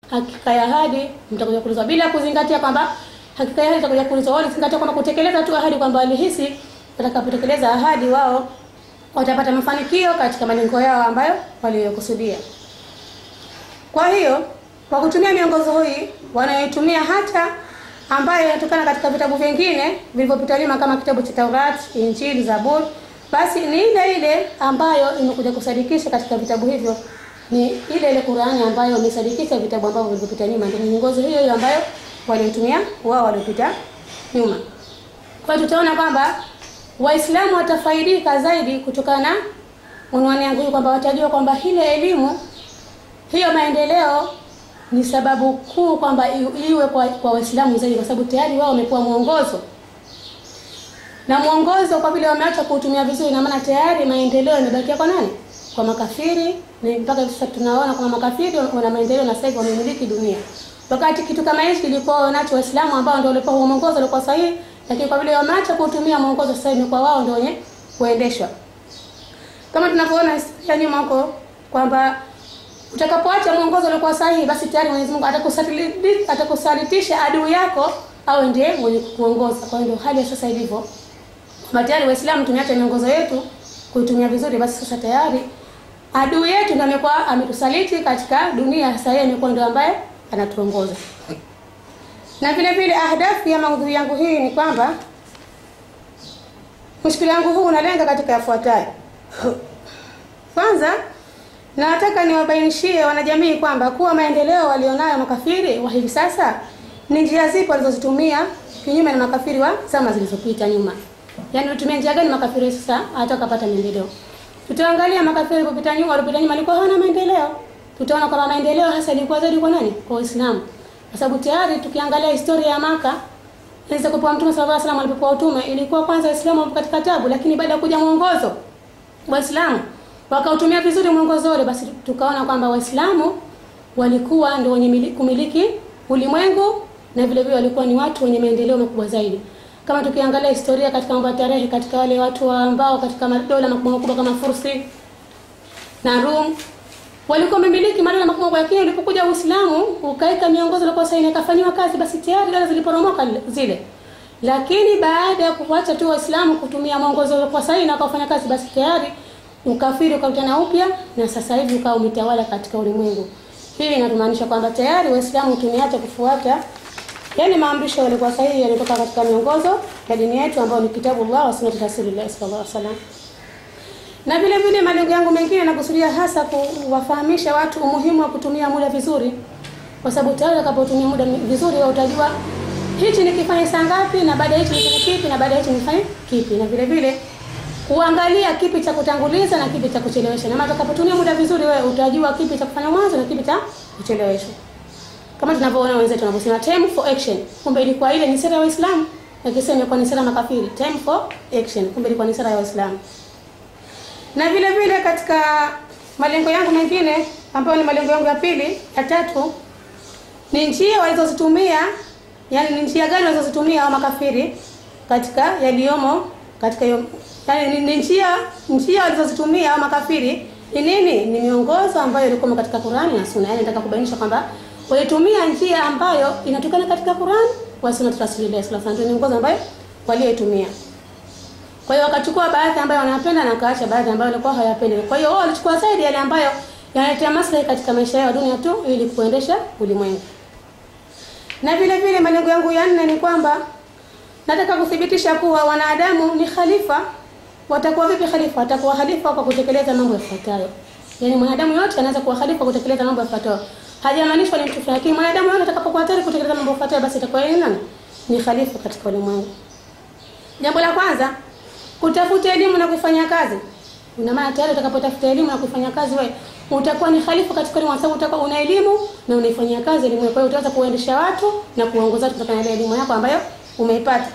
hakika ya ahadi mtakuja kuulizwa bila kuzingatia kwamba hakika ya ahadi itakuja kuulizwa wao zingatia kwamba kutekeleza tu ahadi kwamba walihisi watakapotekeleza ahadi wao watapata mafanikio katika malengo yao ambayo waliyokusudia kwa hiyo kwa kutumia miongozo hii wanayoitumia hata ambayo inatokana katika vitabu vingine vilivyopita nyuma kama kitabu cha Taurat, Injili, Zaburi, basi ni ile ile ambayo imekuja kusadikisha katika vitabu hivyo ni ile ile Qur'ani ambayo imesadikisha vitabu ambavyo vilivyopita nyuma, ndio miongozo hiyo hiyo ambayo waliotumia wao waliopita nyuma. Kwa hiyo tutaona kwamba Waislamu watafaidika zaidi kutokana na unwani yangu hii kwamba watajua kwamba ile elimu hiyo maendeleo ni sababu kuu kwamba i- iwe kwa, kwa Waislamu zaidi, kwa sababu tayari wao wamepewa mwongozo na mwongozo, kwa vile wameacha kuutumia vizuri, na maana tayari maendeleo yamebakia kwa nani? Kwa makafiri, na mpaka hivi sasa tunaona kwamba makafiri wana maendeleo na sasa hivi wamemiliki dunia, wakati kitu kama hichi kilikuwa wanacho Waislamu ambao ndio walikuwa huo mwongozo ulikuwa sahihi, lakini kwa vile wameacha kuutumia mwongozo, sasa hivi kwa wao ndio wenye kuendeshwa kama tunavyoona historia nyuma huko kwamba utakapoacha mwongozo uliokuwa sahihi basi tayari Mwenyezi Mungu atakusaliti- atakusalitisha adui yako au ndiye mwenye kukuongoza. Kwa hiyo ndio hali ya sasa ilivyo. Kwa tayari Waislamu tumeacha miongozo yetu kuitumia vizuri, basi sasa tayari adui yetu ndio amekuwa ametusaliti katika dunia. Sasa yeye amekuwa ndio ambaye anatuongoza. Na vile vile ahdafu ya maudhui yangu hii ni kwamba mushkili yangu huu unalenga katika yafuatayo. Kwanza, nataka niwabainishie wanajamii kwamba kuwa maendeleo walionayo makafiri wa hivi sasa ni njia zipi walizozitumia kinyume na makafiri wa zama zilizopita nyuma. Yaani walitumia njia gani makafiri sasa hata wakapata maendeleo. Tutaangalia makafiri walipopita nyuma, walipita nyuma walikuwa hawana maendeleo. Tutaona kwamba maendeleo hasa ilikuwa zaidi kwa nani? Kwa Waislamu. Kwa sababu tayari tukiangalia historia ya Maka Ilisa kupewa Mtume sallallahu alaihi wasallam alipokuwa utume ilikuwa kwanza Waislamu wapo katika tabu, lakini baada ya kuja mwongozo Waislamu wakautumia vizuri mwongozo ule, basi tukaona kwamba Waislamu walikuwa ndio wenye mili- kumiliki ulimwengu na vile vile walikuwa ni watu wenye maendeleo makubwa zaidi. Kama tukiangalia historia katika mambo ya tarehe, katika wale watu wa ambao katika madola makubwa makubwa kama Fursi na Rum walikuwa wamemiliki madola makubwa, lakini ulipokuja Uislamu ukaika miongozo ilikuwa sahihi na ikafanywa kazi, basi tayari dola ziliporomoka zile. Lakini baada ya kuacha tu Waislamu kutumia mwongozo uliokuwa sahihi na wakafanya kazi, basi tayari ukafiri ukautana upya na sasa hivi ukawa umetawala katika ulimwengu. Hii inamaanisha kwamba tayari Waislamu tumeacha kufuata yani maamrisho yalikuwa sahihi yalitoka katika miongozo ya dini yetu ambayo ni kitabu Allah wa sunnati Rasulillah sallallahu alaihi wasallam. Na vile vile malengo yangu mengine nakusudia hasa kuwafahamisha watu umuhimu wa kutumia muda vizuri, kwa sababu tayari utakapotumia muda vizuri wewe utajua hichi nikifanya saa ngapi, na baada ya hichi nifanye kipi, na baada ya hichi nifanye kipi, na vile vile kuangalia kipi cha kutanguliza na kipi cha kuchelewesha. Na maana utakapotumia muda vizuri, wewe utajua kipi cha kufanya mwanzo na kipi cha kuchelewesha. Kama tunavyoona wenzetu wanavyosema time for action, kumbe ilikuwa ile ni sera ya Waislamu, akisema kwa ni sera ya makafiri. Time for action, kumbe ilikuwa ni sera ya Waislamu na vile vile katika malengo yangu mengine ambayo ni malengo yangu ya pili ya tatu ni njia walizozitumia yani ni njia gani walizozitumia hao makafiri katika yaliyomo katika hiyo yani ni, ni njia njia walizozitumia hao makafiri ni nini ni miongozo ambayo ilikuwa katika Qur'ani na Sunna yani nataka kubainisha kwamba walitumia njia ambayo inatokana katika Qur'ani wa Sunna Rasulullah sallallahu alaihi wasallam ndio miongozo ambayo walioitumia kwa hiyo wakachukua baadhi ambayo wanapenda na wakaacha baadhi ambayo walikuwa hawapendi. Kwa hiyo wao walichukua zaidi yale ambayo yanaletea maslahi katika maisha yao dunia tu ili kuendesha ulimwengu. Na vile vile malengo yangu ya nne ni kwamba nataka kuthibitisha kuwa wanadamu ni khalifa. Watakuwa vipi khalifa? Watakuwa khalifa kwa kutekeleza mambo yafuatayo. Yaani mwanadamu yote anaweza kuwa khalifa kwa kutekeleza mambo yafuatayo. Hajamaanishwa ni mtu fulani, lakini mwanadamu yote atakapokuwa tayari kutekeleza mambo yafuatayo basi itakuwa yeye nani? Ni khalifa katika ulimwengu. Jambo la kwanza, kutafuta elimu na kufanya kazi. Ina maana tayari utakapotafuta elimu na kufanya kazi wewe utakuwa ni khalifa katika elimu, sababu utakuwa una elimu na unaifanyia kazi elimu. Kwa hiyo utaweza kuendesha watu na kuongoza watu kutokana na elimu yako ambayo umeipata.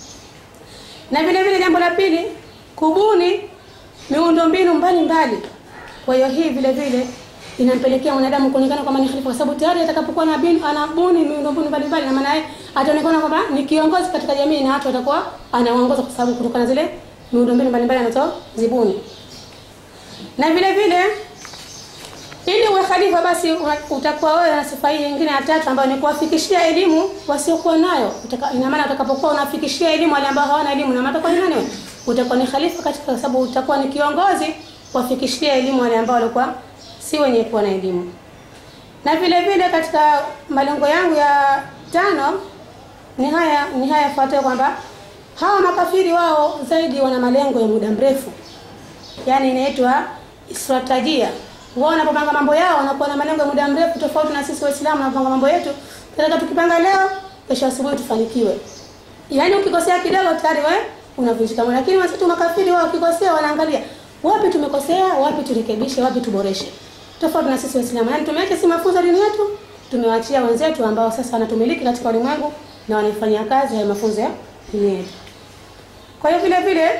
Na vile vile jambo la pili, kubuni miundombinu mbalimbali. Kwa hiyo hii vile vile inampelekea mwanadamu kuonekana kama ni khalifa, kwa sababu tayari atakapokuwa na bin anabuni miundombinu mbalimbali, na maana yeye ataonekana kwamba ni kiongozi katika jamii na watu watakuwa anaongoza, kwa sababu kutokana zile miundombinu mbalimbali anazozibuni. Na vile vile ili uwe khalifa basi una- utakuwa wewe na sifa hii nyingine ya tatu ambayo ni kuwafikishia elimu wasiokuwa nayo. Utaka, ina maana utakapokuwa unafikishia elimu wale ambao hawana elimu, na maana utakuwa ni nani wewe? Utakuwa ni khalifa katika, kwa sababu utakuwa ni kiongozi kuwafikishia elimu wale ambao walikuwa si wenye kuwa na elimu. Na vile vile katika malengo yangu ya tano ni haya ni haya yafuatayo kwamba hawa makafiri wao zaidi wana malengo ya muda mrefu, yaani inaitwa strategia. Wao wanapopanga mambo yao wanakuwa na malengo ya muda mrefu, tofauti na sisi Waislamu tunapanga mambo yetu, tunataka tukipanga leo, kesho asubuhi tufanikiwe. Yaani ukikosea kidogo tayari wewe unavunjika moyo, lakini wasitu makafiri wao wakikosea wanaangalia wapi tumekosea, wapi turekebishe, wapi tuboreshe, tofauti na sisi Waislamu. Yaani tumeacha si mafunzo dini yetu, tumewaachia wenzetu ambao sasa wanatumiliki katika ulimwengu na wanaifanyia kazi haya mafunzo ya dini yetu. Kwa hiyo vile vile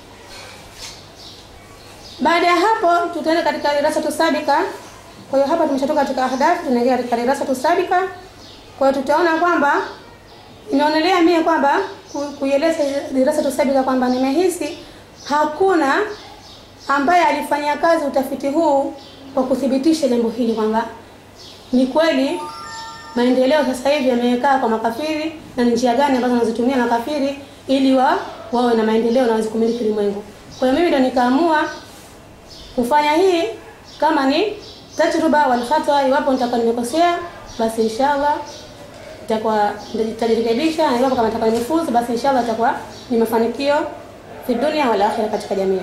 baada ya hapo tutaenda katika darasa tusabika. Kwa hiyo hapa tumeshatoka katika ahdafu, tunaingia katika darasa tusabika. Kwa hiyo tutaona kwamba inaonelea mie kwamba ku- kuieleza darasa tusabika kwamba nimehisi hakuna ambaye alifanyia kazi utafiti huu kwa kuthibitisha jambo hili kwamba ni kweli maendeleo sasa hivi yamekaa kwa makafiri na ni njia gani ambazo wanazitumia makafiri ili wa wawe na maendeleo na waweze kumiliki ulimwengu. Kwa hiyo mimi ndo nikaamua kufanya hii kama ni tajruba wal khata, iwapo nitakuwa nimekosea basi inshallah itakuwa nitajirekebisha, na iwapo kama nitakuwa nimefuzu basi inshallah itakuwa ni mafanikio fi dunia wal akhirah, katika jamii.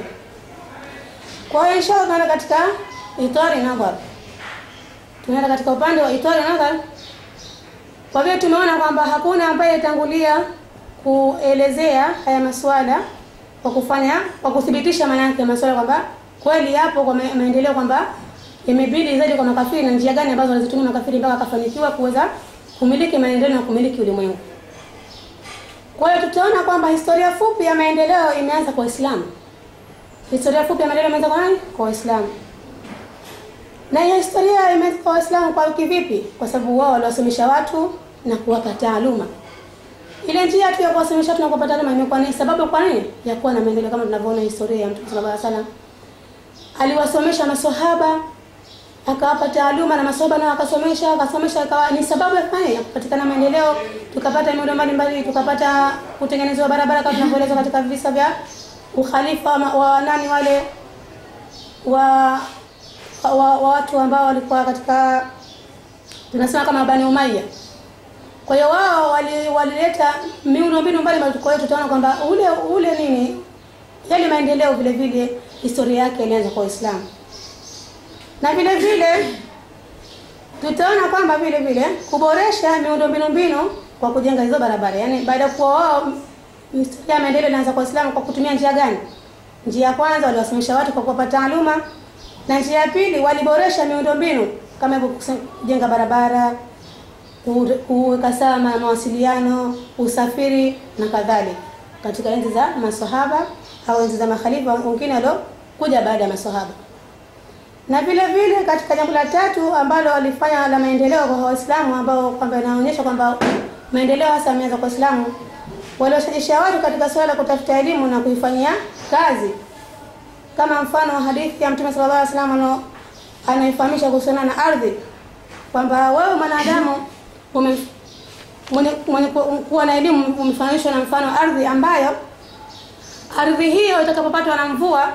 Kwa hiyo inshallah tunaenda katika itari nadhar, tunaenda katika upande wa itari nadhar. Kwa vile tumeona kwamba hakuna ambaye alitangulia kuelezea haya masuala kwa kufanya kwa kuthibitisha maana yake masuala kwamba kweli yapo kwa ma- maendeleo kwamba imebidi zaidi kwa makafiri na njia gani ambazo walizitumia makafiri mpaka akafanikiwa kuweza kumiliki maendeleo na kumiliki ulimwengu. Kwa hiyo tutaona kwamba historia fupi ya maendeleo imeanza kwa Uislamu. Historia fupi ya maendeleo imeanza kwa nani? Kwa Waislamu. Na hiyo historia imeanza kwa Waislamu kwa kivipi? Kwa sababu wao waliwasomesha watu na kuwapa taaluma. Ile njia tu ya kuwasomesha watu na kuwapa taaluma imekuwa ni sababu kwa nini? Ya kuwa na maendeleo kama tunavyoona historia ya Mtume sallallahu alaihi wasallam. Aliwasomesha maswahaba akawapa taaluma na maswahaba nao akasomesha akasomesha akawa ni sababu ya kufanya ya kupatikana maendeleo, tukapata miundo mbalimbali, tukapata kutengenezwa barabara kama tunavyoelezwa katika visa vya ukhalifa wa, wa nani wale wa wa, wa watu ambao walikuwa katika tunasema kama Bani Umayya. Kwa hiyo wao wali- walileta miundo mbinu mbalimbali. Kwa hiyo tutaona kwamba ule ule nini yale maendeleo vile vile historia yake ilianza kwa Uislamu, na vile vile tutaona kwamba vile vile kuboresha miundo mbinu mbinu kwa kujenga hizo barabara, yaani baada ya kuwa wao historia ya maendeleo ilianza kwa Uislamu kwa kutumia njia gani? Njia ya kwanza waliwasomesha watu kwa kuwapa taaluma, na njia ya pili waliboresha miundo mbinu kama hivyo kuse- kujenga barabara, ku- kuweka sawa ma- mawasiliano, usafiri na kadhalika, katika enzi za maswahaba au enzi za makhalifa wengine waliokuja baada ya maswahaba. Na vile vile katika jambo la tatu ambalo walifanya la maendeleo kwa Waislamu ambao kwamba inaonyesha kwamba maendeleo hasa yameanza kwa Waislamu, waliwashajisha watu katika suala la kutafuta elimu na kuifanyia kazi, kama mfano wa hadithi ya Mtume sallallahu alaihi wasallam ano- anaifahamisha kuhusiana na ardhi kwamba wewe mwanadamu ume mwenye, mwenye ku- kuwa na elimu umefananishwa na mfano wa ardhi ambayo ardhi hiyo itakapopatwa na mvua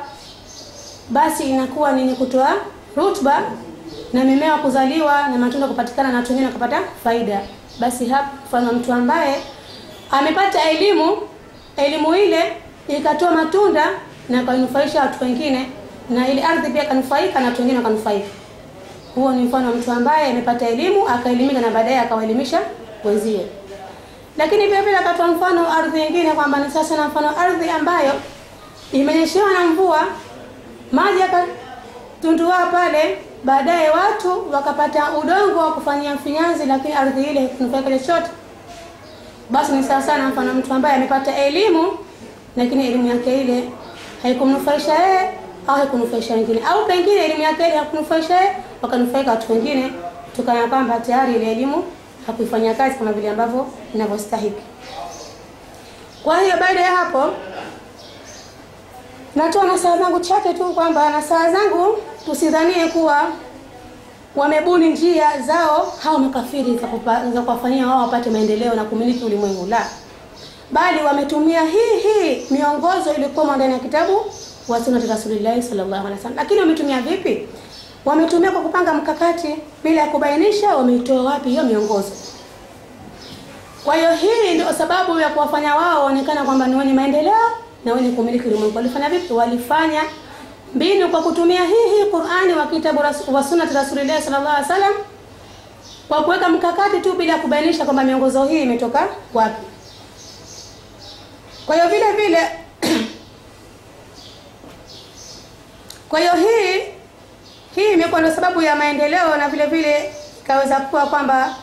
basi inakuwa ni yenye kutoa rutuba na mimea kuzaliwa na matunda kupatikana na watu wengine wakapata faida. Basi hapa mfano wa mtu ambaye amepata elimu, elimu ile ikatoa matunda na kanufaisha watu wengine, na ile ardhi pia kanufaika na watu wengine wakanufaika. Huo ni mfano wa mtu ambaye amepata elimu akaelimika na baadaye akawaelimisha wenzie. Lakini vile vile akatoa mfano wa ardhi nyingine kwamba ni sasa na mfano wa ardhi ambayo imenyeshewa na mvua maji yakatundua pale, baadaye watu wakapata udongo wa kufanyia mfinyanzi, lakini ardhi ile haikunufaika chochote. Basi ni sawa sana mfano mtu ambaye amepata elimu, lakini elimu yake ile haikumnufaisha yeye au haikunufaisha wengine, au pengine elimu yake ile haikunufaisha yeye, wakanufaika watu wengine, kutokana na kwamba tayari ile elimu hakuifanyia kazi kama vile ambavyo inavyostahiki. Kwa hiyo baada ya hapo natoa nasaha zangu chache tu kwamba nasaha zangu tusidhanie kuwa wamebuni njia zao hao makafiri za kupa- za kuwafanyia wao wapate maendeleo na kumiliki ulimwengu la bali wametumia hii hii miongozo iliyokuwa ndani ya kitabu wa sunnati rasulillahi sallallahu alaihi wasallam lakini wametumia vipi wametumia kwa kupanga mkakati bila ya kubainisha wameitoa wapi hiyo miongozo kwa hiyo hii ndio sababu ya kuwafanya wao waonekana kwamba ni wenye maendeleo na wenye kumiliki ulimwengu. Walifanya vipi? Walifanya mbinu kwa kutumia hii hii Qur'ani wa kitabu ras- wa sunnati Rasulillah sallallahu alaihi wasallam kwa kuweka mkakati tu bila kubainisha kwamba miongozo hii imetoka wapi. Kwa hiyo vile vile kwa hiyo hii hii imekuwa ndio sababu ya maendeleo na vile vile ikaweza kuwa kwamba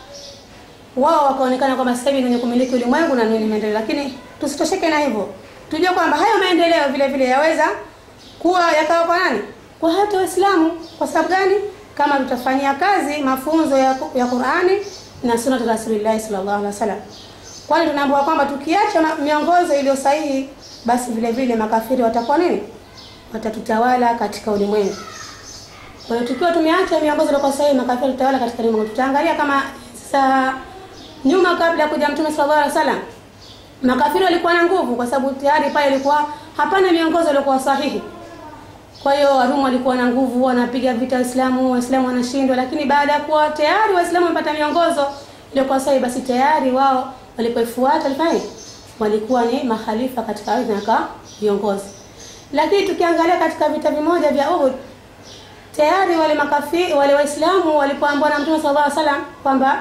wao wakaonekana kwamba sasa hivi ni wenye kumiliki ulimwengu na ni wenye maendeleo, lakini tusitosheke na hivyo, tujue kwamba hayo maendeleo vile vile yaweza kuwa yakawa kwa nani? Kwa hata Waislamu. Kwa sababu gani? Kama tutafanyia kazi mafunzo ya, ya Qur'ani na sunna ya Rasulullah sallallahu alaihi wasallam, kwani tunaambiwa kwamba tukiacha ma- miongozo iliyo sahihi, basi vile vile makafiri watakuwa nini? Watatutawala katika ulimwengu. Kwa hiyo tukiwa tumeacha miongozo iliyokuwa sahihi, makafiri tutawala katika ulimwengu. Tutaangalia kama sasa nyuma, kabla ya kuja Mtume sallallahu alaihi wasallam, makafiri walikuwa na nguvu, kwa sababu tayari pale ilikuwa hapana miongozo iliyokuwa sahihi. Kwa hiyo Warumi walikuwa na nguvu, wanapiga vita Waislamu, Waislamu wanashindwa. Lakini baada ya kuwa tayari Waislamu wamepata miongozo iliyokuwa sahihi, basi tayari wao walipoifuata walifanya nini? walikuwa ni mahalifa katika ardhi na ka viongozi. Lakini tukiangalia katika vita vimoja vya Uhud, tayari wale makafi wale Waislamu walipoambiwa na Mtume sallallahu alaihi wasallam kwamba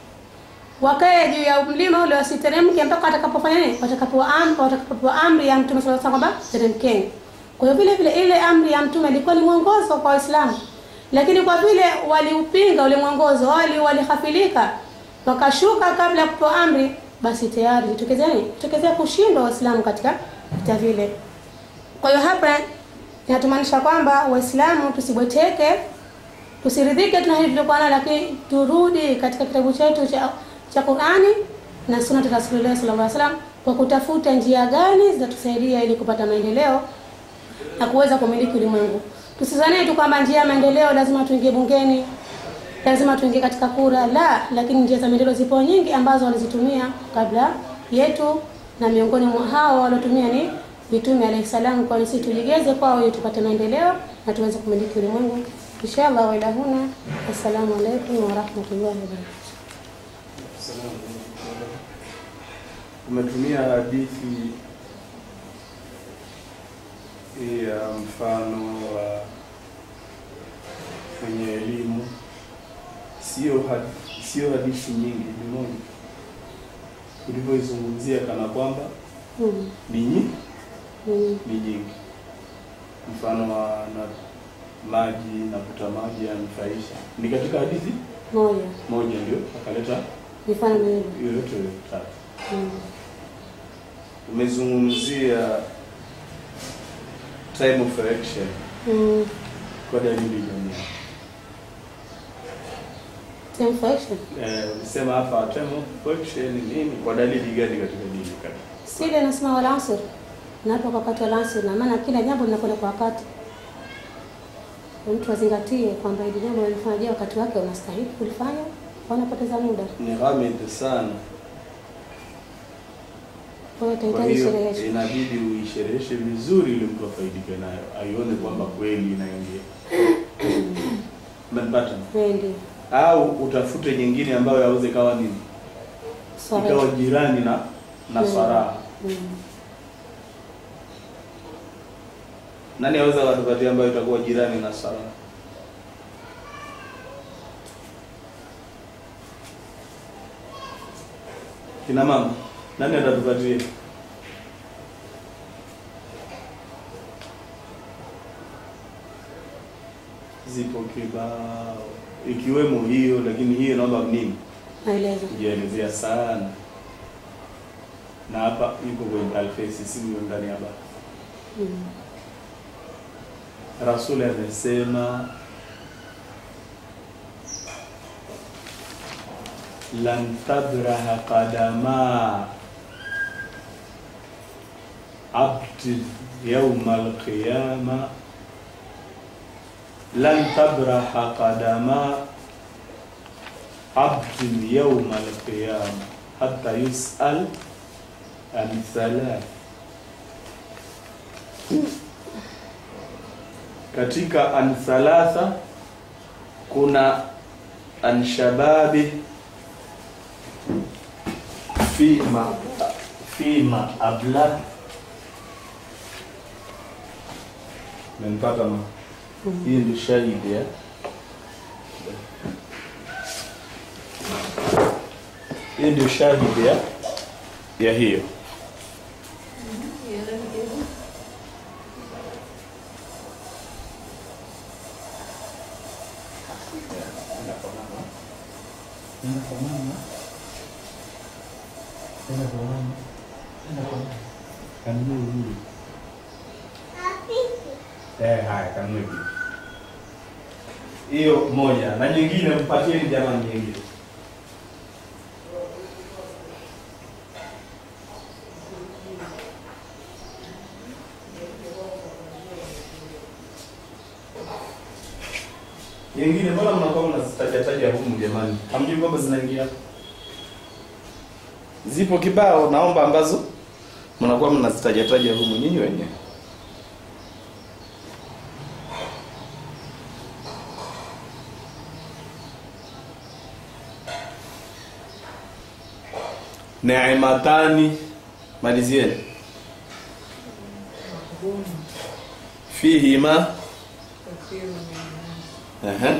wakae juu ya mlima ule wasiteremke mpaka watakapofanya nini? Watakapopewa amri, watakapopewa amri ya Mtume sallallahu alaihi wasallam kwamba teremkeni. Kwa hiyo vile vile ile amri ya Mtume ilikuwa ni mwongozo kwa Waislamu, lakini kwa vile waliupinga ule mwongozo, wali walihafilika, wakashuka kabla ya kupewa amri, basi tayari itokezea nini? Itokezea kushindwa Waislamu katika vita vile. Kwa hiyo hapa inatumaanisha kwamba Waislamu tusibweteke, tusiridhike tuna hili tulikuwa nalo, lakini turudi katika kitabu chetu cha cha Qur'ani na sunna ya Rasulullah sallallahu alaihi wasallam kwa kutafuta njia gani zitatusaidia ili kupata maendeleo na kuweza kumiliki ulimwengu. Tusizanie tu kwamba njia ya maendeleo lazima tuingie bungeni, lazima tuingie katika kura, la, lakini njia za maendeleo zipo nyingi ambazo walizitumia kabla yetu, na miongoni mwa hao waliotumia ni mitume alayhi salam, kwa sisi tujigeze kwao ili tupate maendeleo na tuweze kumiliki ulimwengu inshallah. Wa ilahuna, assalamu alaikum wa rahmatullahi wa barakatuh. Umetumia hadithi ya mfano wa kwenye elimu, sio had- sio hadithi nyingi, ni moja ulivyoizungumzia kana kwamba Mm. ni nyingi, Mm. ni nyingi. Mfano wa na maji navuta maji yanufaisha, ni katika hadithi Moja moja, ndio akaleta mifano miwili. hiyo yote tatu. Mm. Umezungumzia time of election Mm. kwa dalili gani? Time for action. Eh, ulisema hapa time of election ni nini? Kwa dalili gani katika dini kati? Sile nasema wala asr. Na hapo kwa wakati wa asr na maana kila jambo linakwenda kwa wakati. Kwa mtu azingatie kwamba hili jambo lilifanya je, wakati wake unastahili kulifanya, wanapoteza muda. Ni ghamid sana. Kwa hiyo Kwa utahitaji hiyo sherehesha. inabidi uishereheshe vizuri ili mtu afaidike nayo, aione kwamba kweli inaingia. Umenipata? Wendi. Au utafute nyingine ambayo yaweze kawa nini? Ikawa Swala. jirani na na Mm. swaraha. Mm. Nani aweza watupatia ambayo itakuwa jirani na swaraha? Kina mama, nani atatupatia? Zipo kibao ikiwemo hiyo, lakini hiyo naomba nini Maelezo. kujielezea sana, na hapa yuko kwenye alfesi, si huyo ndani ya baa. Mm. Rasuli amesema lan tabraha qadama abdi yauma alqiyama lan tabraha qadama abdin yauma alqiyama hata yusal an thalath katika an thalatha kuna an shababi fima fima abla menipata ma hii ndio shahidi eh? hii ndio shahidi ya ya hiyo Eh, haya kanunue bibi. Hiyo moja na nyingine mpatieni jamani nyingine. Nyingine mbona mnakuwa mnazitaja taja humu jamani? Hamjui kwamba zinaingia? Zipo kibao naomba ambazo mnakuwa mnazitaja taja humu nyinyi wenyewe. Neematani malizieni. Fihima Ehe.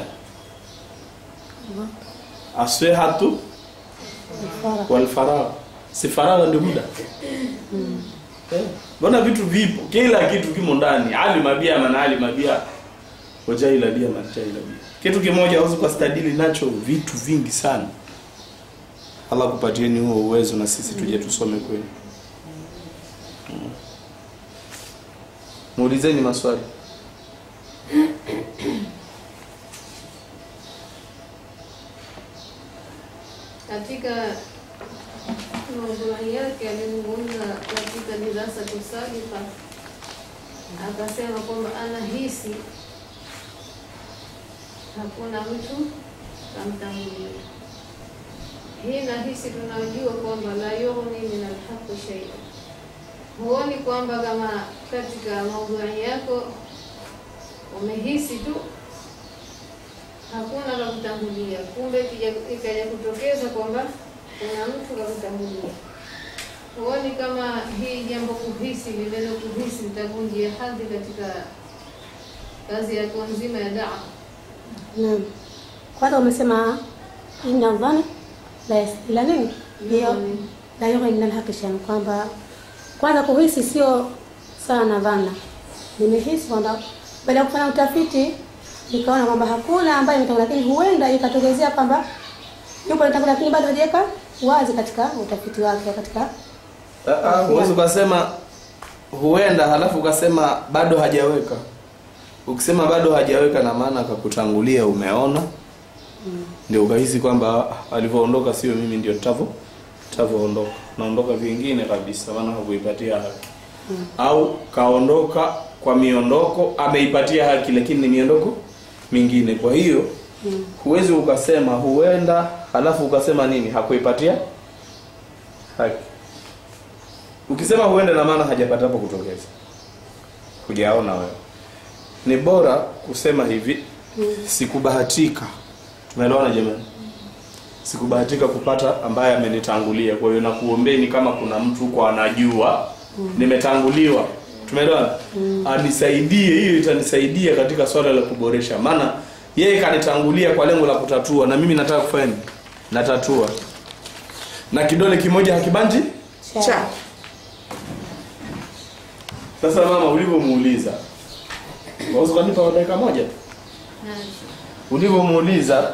Aswehatu wal faragh. Si faragha ndio muda. Eh, Mbona vitu vipo? Kila kitu kimo ndani. Ali mabia maana ali mabia. Wajaila bia majaila bia. Kitu kimoja hauwezi kustadili nacho vitu vingi sana. Allah kupatieni huo uwezo na sisi tuje tusome kweli. Mm. Muulizeni maswali. Katika maudhui yake alizungumza katika dirasa tusalifa, akasema kwamba anahisi hakuna mtu kamtangulia. Hii nahisi tunajua kwamba la yughni min alhaqi shay'a. Huoni kwamba kama katika maudhui yako umehisi tu hakuna la kutangulia, kumbe ikija- ikaja kutokeza kwamba kuna mtu la kutangulia. Huoni kama hii jambo kuhisi, lililo kuhisi litavunjia hadhi katika kazi yako nzima ya daa? Naam. Kwanza umesema inna dhana la yas- la nini? Hiyo Yughni. la yughni min alhaqi shay'an, kwamba kwanza kuhisi sio sawa na dhana. Nimehisi kwamba baada ya kufanya utafiti nikaona kwamba hakuna ambaye imetangulia, lakini huenda ikatokezea kwamba yupo anatangulia, lakini bado hajaweka wazi katika utafiti wake katika Ah, ah, Huwezi ukasema huenda halafu ukasema bado hajaweka. Ukisema bado hajaweka na maana akakutangulia umeona. Ndio ukahisi kwamba ah, alivyoondoka sio mimi ndio tavo tavoondoka. Naondoka vingine kabisa maana hakuipatia haki. Au kaondoka kwa miondoko ameipatia haki lakini ni miondoko mingine. Kwa hiyo huwezi ukasema huenda halafu ukasema nini hakuipatia haki. Ukisema huenda na maana hajapata hapo kutokeza. Hujaona wewe. Ni bora kusema hivi sikubahatika. Tumeelewana jamani? Sikubahatika kupata ambaye amenitangulia. Kwa hiyo nakuombeni kama kuna mtu kwa anajua nimetanguliwa. Tumeelewana? Anisaidie, hiyo itanisaidia katika swala la kuboresha. Maana yeye kanitangulia kwa lengo la kutatua na mimi nataka kufanya nini? Natatua. Na kidole kimoja hakibanji Cha. cha. Sasa mama, ulivyomuuliza waweza kunipa dakika moja? Ulivyomuuliza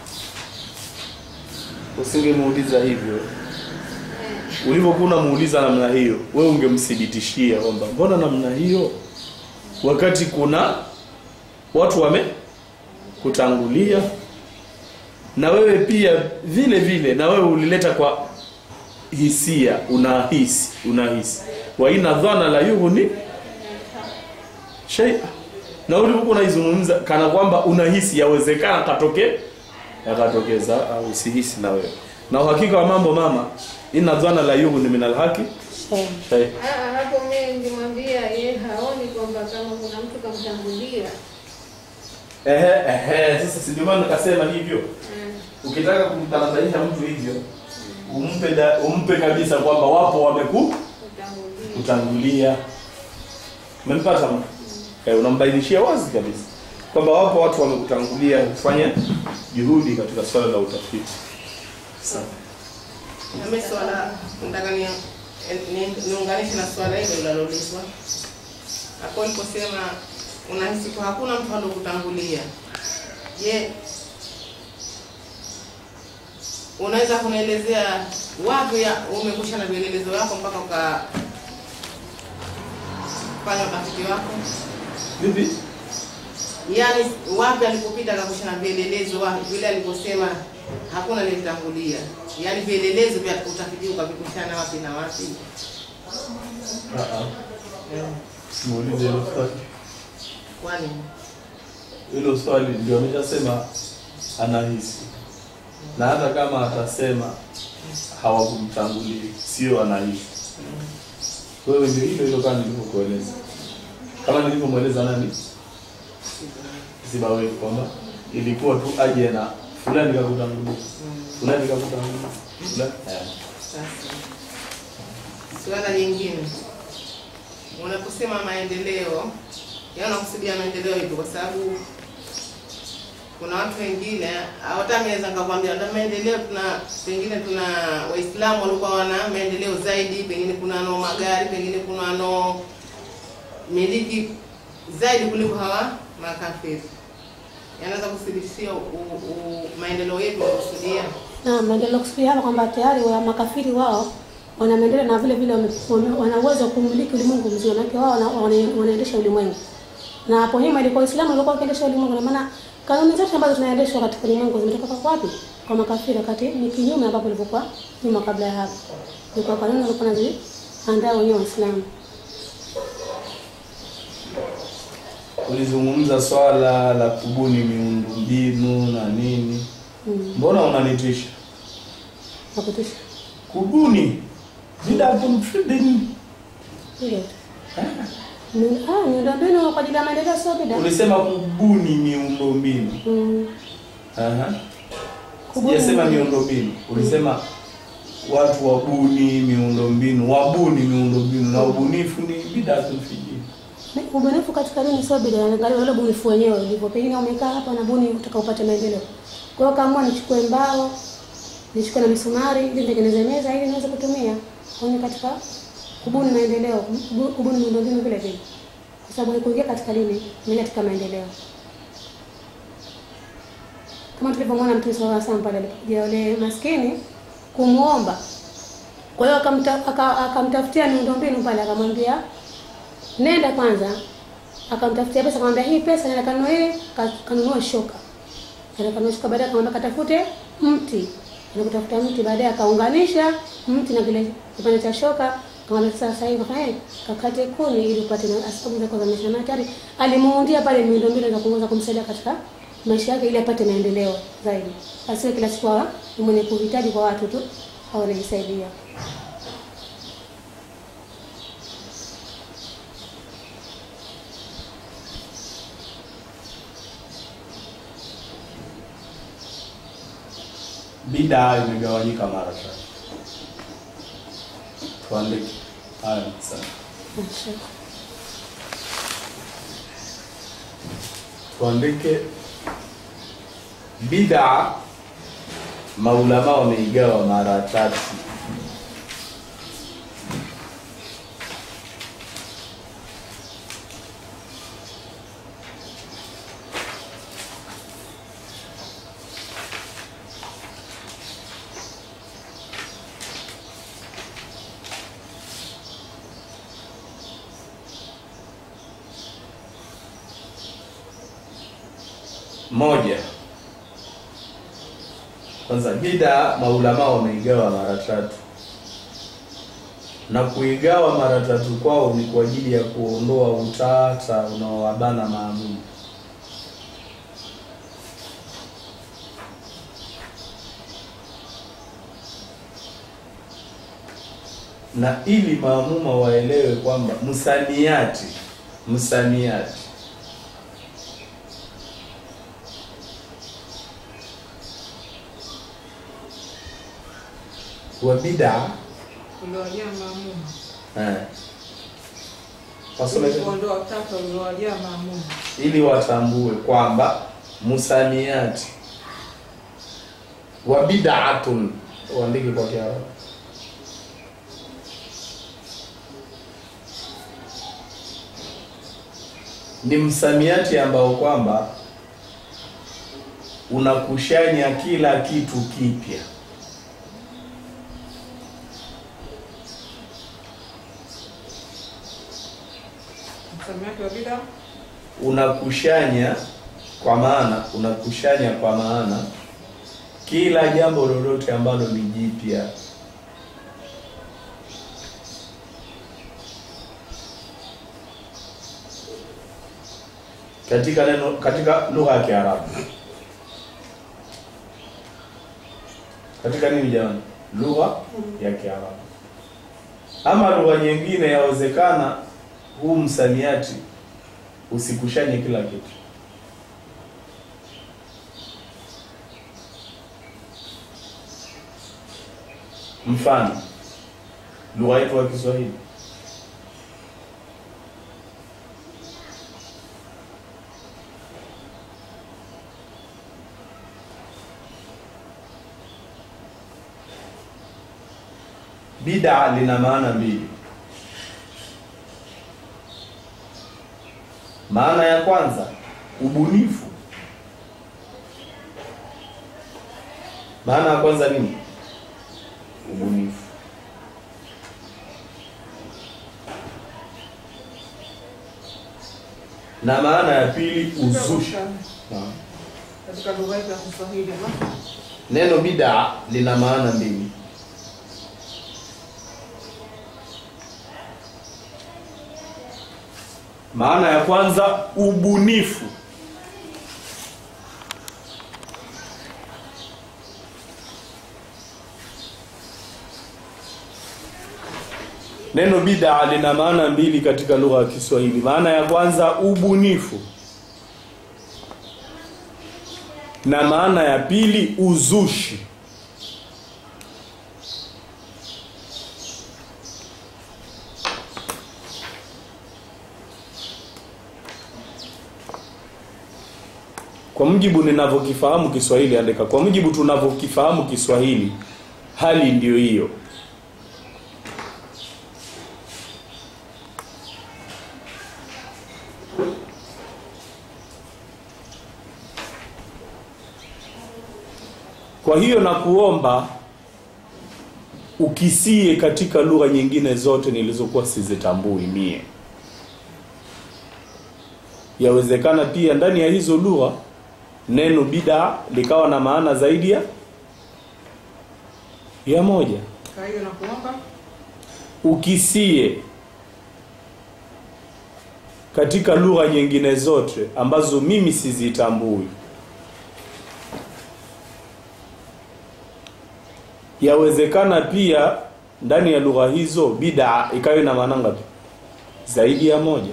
usingemuuliza hivyo. Ulivyokuwa unamuuliza namna hiyo, wewe ungemthibitishia kwamba mbona namna hiyo, wakati kuna watu wame kutangulia na wewe pia vile vile, na wewe ulileta kwa hisia, unahisi unahisi, wa ina dhana la yughni shay, na ulivyokuwa unaizungumza kana kwamba unahisi yawezekana katokee yakatokeza au usihisi na wewe na uhakika wa mambo mama inna dhana la yughni min alhaqi Eh, hey. Ah, hapo mimi nilimwambia ye haoni kwamba kama kuna mtu kamtangulia ehe ehe sasa si ndio maana nikasema hivyo Mm. ukitaka kumtanabaisha mtu hivyo umpe da, umpe kabisa kwamba wapo wameku kutangulia kutangulia umempata mtu eh, unambainishia wazi kabisa kwamba wapo watu wamekutangulia kufanya juhudi katika swala la utafiti Sawa. Nami swala nataka ni ni- niunganishe na swala hilo linaloulizwa hapo uliposema unahisi kwa hakuna mtu aliokutangulia. Je, unaweza kunielezea wapi ya- umekusha na vielelezo vyako mpaka ukafanya utafiti wako? vipi Yaani wapi alipopita akakusha na vielelezo wapi vile aliposema hakuna aliyemtangulia, yaani vielelezo vya utafiti ukavikushana wapi na wapi? Eh, simuulize hilo swali Kwani hilo swali ndio ameshasema anahisi na hata kama atasema hawakumtangulia sio anahisi wewe ndio hilo hilo kama nilivyokueleza kama nilivyomweleza nani sibawe kwamba ilikuwa tu aje na fulani kakutangulia fulani kakutangulia fulani eh. sasa suala jingine, unaposema maendeleo, yaani unakusudia maendeleo hivyo, kwa sababu kuna watu wengine hata mimi naweza nikakwambia na maendeleo tuna pengine tuna Waislamu walikuwa wana maendeleo zaidi, pengine kuna no magari, pengine kuna no miliki zaidi kuliko hawa makafiri. Yanaweza kuthibitishia u- u- maendeleo yetu unakusudia na maendeleo kusikia hapa kwamba tayari wa makafiri wao wana maendeleo na vile vile wame- wame- wana uwezo wa kumiliki ulimwengu mzima, maana wao wana- wana- wanaendesha ulimwengu. Na hapo nyuma ilikuwa Uislamu ulikuwa ukiendesha ulimwengu, na maana kanuni zote ambazo tunaendeshwa katika ulimwengu zimetoka kwa wapi? Kwa makafiri, wakati ni kinyume ambapo ilivyokuwa nyuma kabla ya hapo. Ilikuwa kanuni walikuwa wanaziandaa wenyewe Waislamu. ulizungumza swala la kubuni miundombinu na nini Mm. mbona unanitisha Nakutisha. kubuni bidatun fi dini Ile tu. Ni- Ah, miundombinu kwa ajili ya maendeleo sio bida. ulisema kubuni miundombinu Mm. Aha. Kubuni sijasema miundo- miundombinu ulisema watu wabuni miundombinu wabuni miundombinu na ubunifu ni bidatun fi dini Ubunifu katika dini sio bid'a, angalia ule ubunifu wenyewe ulivyo. Pengine umekaa hapa na buni utaka upate maendeleo. Kwa hiyo kama nichukue mbao, nichukue na misumari ili nitengeneze meza ili niweze kutumia. Kwa hiyo katika kubuni maendeleo, kubu- kubuni miundombinu vile vile. Kwa sababu haikuingia katika dini, ni katika maendeleo. Kama tulivyomwona Mtume sallallahu alaihi wasallam pale alipokuja yule maskini kumuomba. Kwa hiyo akamta- aka- akamtafutia miundombinu pale akamwambia nenda kwanza akamtafutia pesa akamwambia hii pesa nenda kanunue ka- kanunue shoka nenda kanunue shoka baadaye akamwambia katafute mti na kutafuta mti baadaye akaunganisha mti na kile kipande cha shoka akamwambia sasa hivi kafanya kakate kuni ili upate na sababu zako za maisha na tayari alimuundia pale miundombinu za kuweza kumsaidia katika maisha yake ili apate maendeleo zaidi asiwe kila siku awa ni mwenye kuhitaji kwa watu tu au anajisaidia bidaa imegawanyika mara tatu tuandike haya sana Masha. tuandike bidaa maulama wameigawa mara tatu moja kwanza bida maulama wameigawa mara tatu na kuigawa mara tatu kwao ni kwa ajili ya kuondoa utata unaowabana maamuma na ili maamuma waelewe kwamba msamiati msamiati wa bid'a uliowajia maamuma eh, wasome tena. kuondoa utata uliowajia maamuma ili watambue kwamba musamiati wa bid'atun uandike kwa Kiarabu ni msamiati ambao kwamba unakushanya kila kitu kipya msamiati wa bida unakushanya kwa maana unakushanya kwa maana kila jambo lolote ambalo ni jipya katika neno katika lugha ya Kiarabu katika nini jamani lugha ya Kiarabu ama lugha nyingine yawezekana huu msamiati usikushanye kila kitu mfano lugha yetu ya Kiswahili bid'a lina maana mbili maana ya kwanza ubunifu maana ya kwanza nini ubunifu na maana ya pili uzushi Naam. katika lugha yetu ya Kiswahili ma neno bid'a lina maana mbili maana ya kwanza ubunifu neno bid'a lina maana mbili katika lugha ya Kiswahili maana ya kwanza ubunifu na maana ya pili uzushi kwa mujibu ninavyokifahamu Kiswahili andika kwa mujibu tunavyokifahamu Kiswahili hali ndiyo hiyo Kwa hiyo na kuomba ukisie katika lugha nyingine zote nilizokuwa sizitambui mie. Yawezekana pia ndani ya hizo lugha neno bid'a likawa na maana zaidi ya ya moja. kwa hiyo na kuomba Ukisie katika lugha nyingine zote ambazo mimi sizitambui yawezekana pia ndani ya lugha hizo bid'a ikawa na maana ngapi zaidi ya moja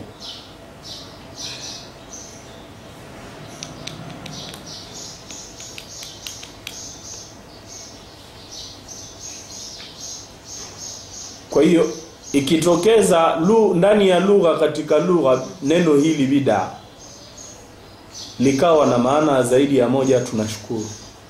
kwa hiyo ikitokeza lu, ndani ya lugha katika lugha neno hili bid'a likawa na maana zaidi ya moja tunashukuru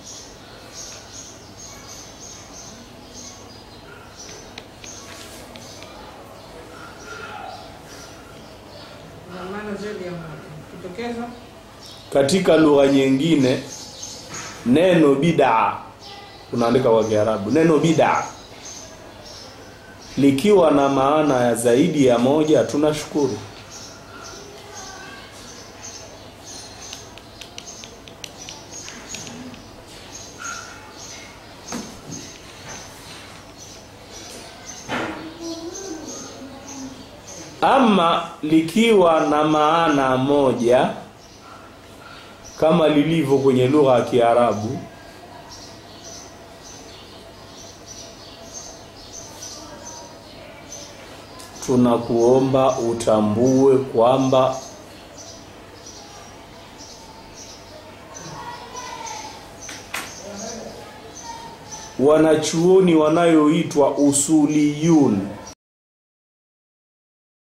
na maana zaidi ya moja kitokeza katika lugha nyingine neno bid'a unaandika kwa Kiarabu neno bid'a likiwa na maana ya zaidi ya moja tunashukuru ama likiwa na maana moja kama lilivyo kwenye lugha ya Kiarabu tunakuomba utambue kwamba wanachuoni wanayoitwa usuliyun